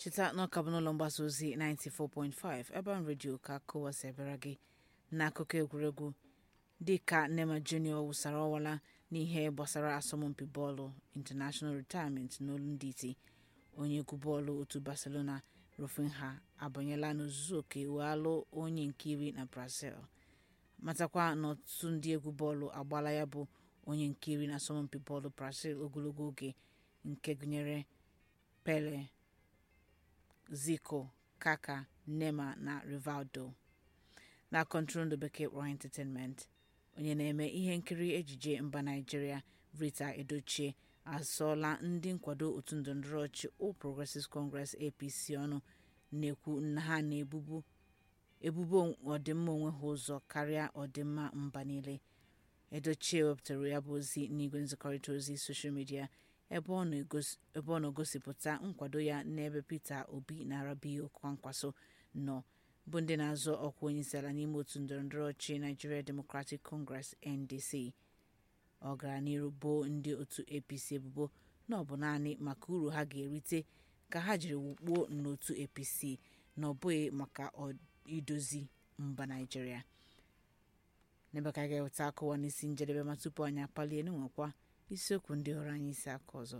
cheta na ọka bụ n'ụlọ mgbasa ozi 94.5 Urban Radio ka kụwasị ebere gị n'akụkọ egwuregwu dịka Neymar Jr wụsara ọwala n'ihe gbasara asọmpi bọọlụ international retirement n'olu ndị iti onye egwu bọọlụ otu Barcelona Rafinha abanyela n'ozuzu oke wee alụ onye nke iri na Brazil matakwa na ọtụtụ ndị egwu bọọlụ agbaala ya bụ onye nke iri na asọmpi bọọlụ Brazil ogologo oge nke gụnyere Pele Zico Kaka Neymar na Rivaldo na kọntrol bekee kpọrọ entertainment onye na-eme ihe nkiri ejije mba Naịjirịa Rita Edochie asọọla ndị nkwado otu ndọrọndọrọ ọchịchị All Progressives Congress APC ọnụ na-ekwu na ha na-ebubu ebubo ọdịmma onwe ha ụzọ karịa ọdịmma mba niile Edochie wepụtara ya bụ ozi n'igwe nzikọrịta ozi soshal midia ebe ọ na-egosipụta nkwado ya n'ebe Peter Obi na Rabiu Kwankwaso nọ bụ ndị na-azọ ọkwa onyeisiala n'ime otu ndọrọndọrọ ọchịchị Nigeria Democratic Congress NDC ọ gara n'iru boo ndị otu APC ebubo na ọ bụ naanị maka uru ha ga-erite ka ha jiri wukpuo n'otu APC na ọ bụghị maka idozi mba Naịjirịa n'ebe ka a ga-eweta akụwa n'isi njedebe ma tupu anyị apalie n'enwekwa isiokwu ndị hụrụ anyị isi aka ọzọ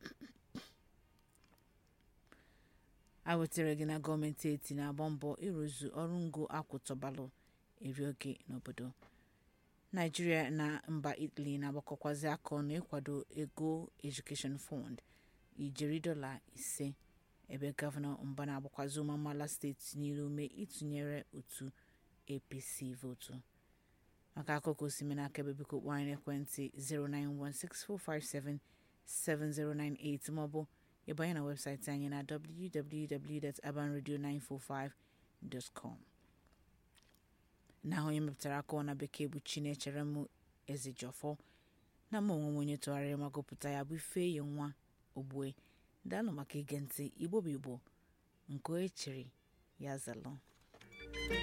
a wetara gị na gọọmenti eti na-agba mbọ ịrụzu ọrụ ngo akwụtọbalụ eri oge n'obodo naijiria na mba italy na-agbakọkwazi aka ọnụ ịkwado ego education fund ijeri dọla ise ebe gọvanọ mba na-agbakwazi ụmụ amaala steeti niile ume ịtụnyere otu apc votu maka akụkọ osime n'aka ebe biko kpọọ anyị n'ekwentị 09164577098 maọbụ ịbanye na webụsaịtị anyị na www.abanradio945.com na onye mepụtara akụọ na bekee bụ Chinechere m Ezejọfọ na mma onwe m onye tụgharịrị ma gụpụta ya bụ Ifeyi nwa Ogbue daalụ maka ige ntị Igbo bụ Igbo nke o echiri ya zalụ